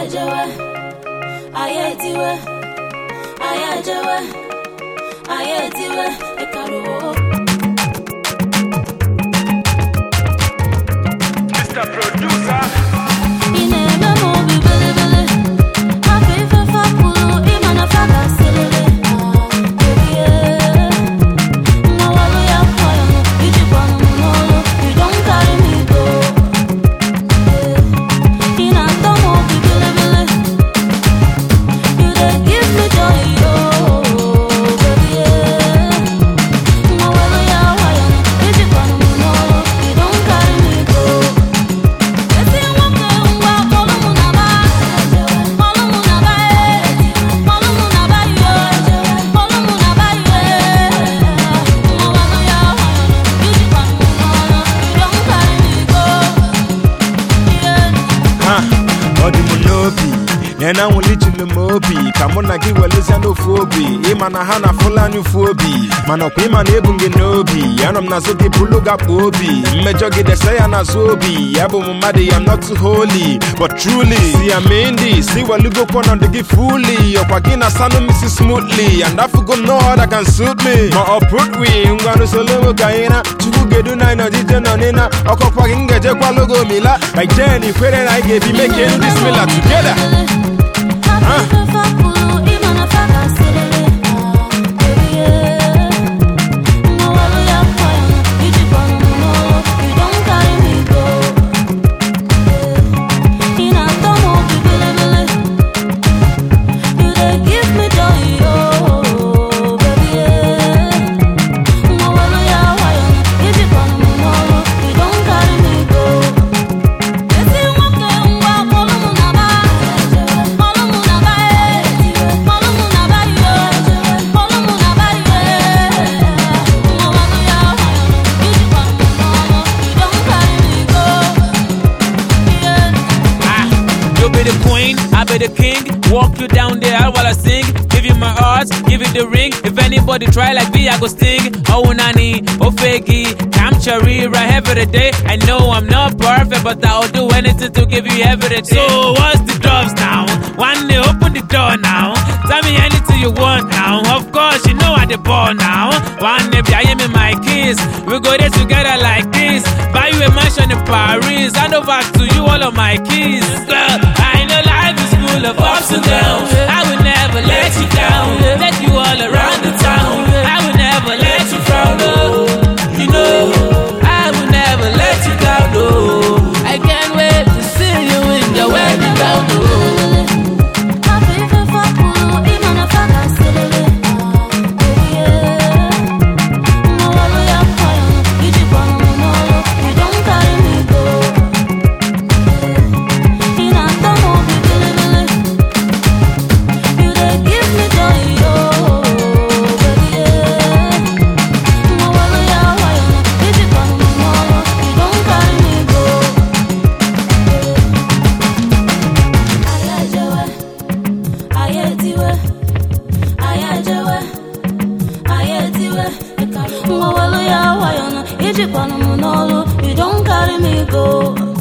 ejewe anyị etiwe anyị ejewe anyị etiwe ịkaruo Mr. Producer. ị na-eme m obi bilibili afọ ife fapụrụ ịma na fa gasịrịrị ebie mmawalu ya kwaya m ijikwanụ m n'ọrụ you don carry me go ị na-atọ m obi bilibili you dey give me joy oh baby mmawalu ya kwaya m ijikwanụ m n'ọrụ you don carry me go ezi nwoke ngwa kpọlụ mụ na ba kpọlụ mụ na ba e kpọlụ mụ na ba yo kpọlụ mụ na ba yo mmawanụ ya ijikwa m n'ọrụ you don carry me go yeah. Ha, ọ dị m n'obi na na nwụlichiri m obi ka mụ na gị welezia n'ofu obi ịma na ha na fulani ụfu obi mana ọkwa ịma na ebu m gị n'obi anọ m n'azụ gị bụlụ gakpa obi mmejọ gị dese ya n'azụ obi ya bụ m mmadụ ya not holy but truly si ya mee ndị si welugokwa ọnọdụ gị fully ọkwa gị na sanụ misi smoothly and afugo no other can suit me ma ọ put we ngwanụ solowo ka anyị na chukwu gedu na anyị nọjije nọ n'ịna ọkọkwa gị m ga-ejekwa logo mila like jen ikwere na anyị ga-ebi make it this mila together Ezi nwoke ngwa kpọlụ mụ na ba kpọlụ mụ na ba e kpọlụ mụ na ba yo kpọlụ mụ na ba yo mmawanụ ya ijikwa m n'ọrụ you don carry me go yeah. Ah, you be the queen, I be the king. Walk you down the aisle while I sing. Give you my heart, give you the ring. If anybody try like me, I go sting. Oh nani, oh faggy, I'm cherry right every day. I know I'm not perfect, but I'll do anything to give you everything. So what's the drops now? One day open the door now. Tell me anything you want now. Of course, you know I the ball now. One day I am in my kiss. We go there together like this. Buy you a mansion in Paris. Hand over to you all of my keys. Girl, I know life is full of ups and downs. I will never let you down. Let you all around the town. I will never let you frown. Oh, you know, I will never let you down. Oh, I can't wait to see you in your wedding gown. Oh. Afọ ife fapụrụ ịma na fa gasịrịrị ebie mmawalu ya kwaya m ijikwanụ m n'ọrụ you don carry me go ị na-atọ m obi bilibili you dey give me joy oh baby mmawalu ya kwaya m ijikwanụ m n'ọrụ you don carry me go ayajewe ayetiwe ayajewe ayetiwe mmawalu ya wayọna ijikwanụ m n'ọrụ you don carry me go